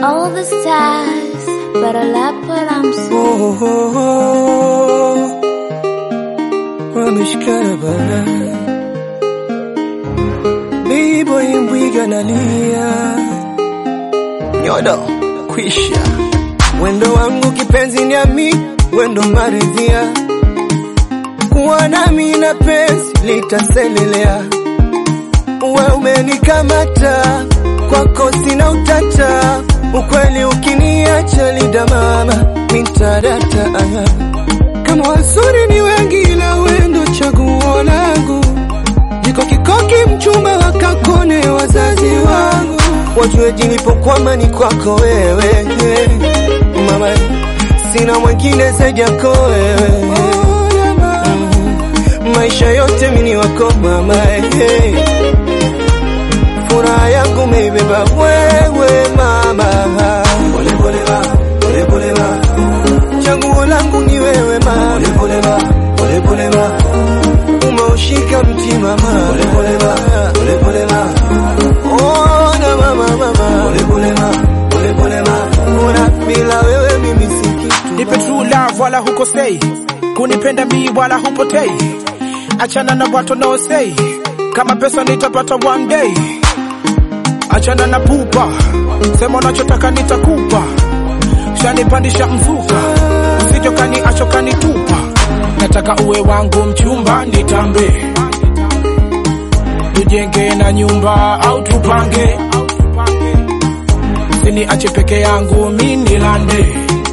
all the stars, but I love what I'm so. Oh, oh, oh. Wameshikana bana, B-boy mbwiga nalia, nyodo kwisha, wendo wangu kipenzi nyami, wendo maridhia, kuwa nami na penzi litaselelea, uwe umenikamata kwako sina utata, ukweli ukiniacha lidamama mintadata kama wazuri ni wengi, ila wendo chaguo langu. Jiko kikoki mchumba wakakone wazazi wangu, wajue jinipokwama ni kwako wewe mama, sina mwingine zaidi yako wewe Mm, maisha yote mini wako mama hey. Furaha yangu meibeba wewe mama, pole pole ma, pole pole ma chaguo langu ni wewe ma, pole pole ma, pole pole ma, umeushika mtima ma, pole pole ma, pole pole ma, oh na mama mama, pole pole ma, pole pole ma, ona bila wewe mimi si kitu. Nipe true love wala hukosei, kunipenda mi wala hupotei. Achana na watu no say, kama pesa nitapata one day. Achana na pupa, sema unachotaka nitakupa. Shanipandisha mzuka, usije kaniacha kanitupa. Nataka uwe wangu mchumba, nitambe tujenge na nyumba au tupange, siniache peke yangu mi nilande,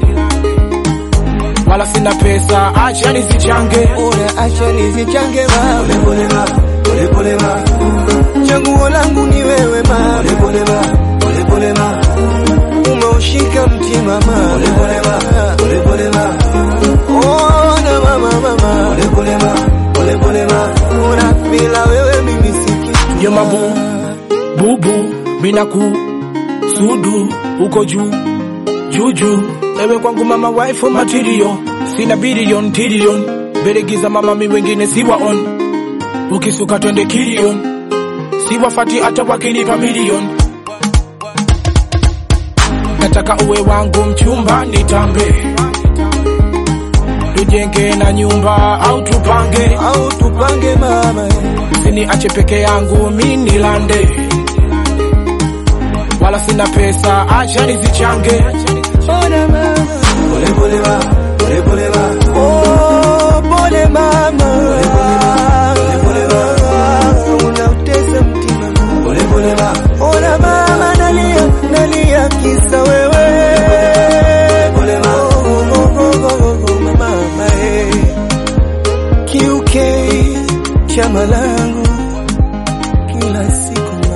wala sina pesa, acha nizichange. Ona acha nizichange ma, pole pole ma, pole pole ma, chaguo langu ni wewe ma, pole pole ma, pole pole ma, umeushika mtima ma, pole pole ma, pole pole ma, oh na mama mama, pole pole ma, pole pole ma, ona bila wewe mimi si kitu. Yo mabu, bubu, mina ku, sudu, uko juu, juju. Ewe kwangu mama wife material, sina billion trillion. Beregiza mama mi wengine siwa on, ukisuka twende kilion. Siwafati hata wakinipa milion. Nataka uwe wangu mchumba nitambe, tujenge na nyumba au tupange, Au tupange mama, eh. siniache peke yangu mi nilande, wala sina pesa, acha nizichange. Ona mama, pole pole ma, pole pole ma, oh pole mama, pole pole ma, unautesa mtima ma, pole pole ma, ona mama nalia, nalia kisa wewe, pole ma, oh oh oh oh oh mama, eh, kiuke chama langu kila siku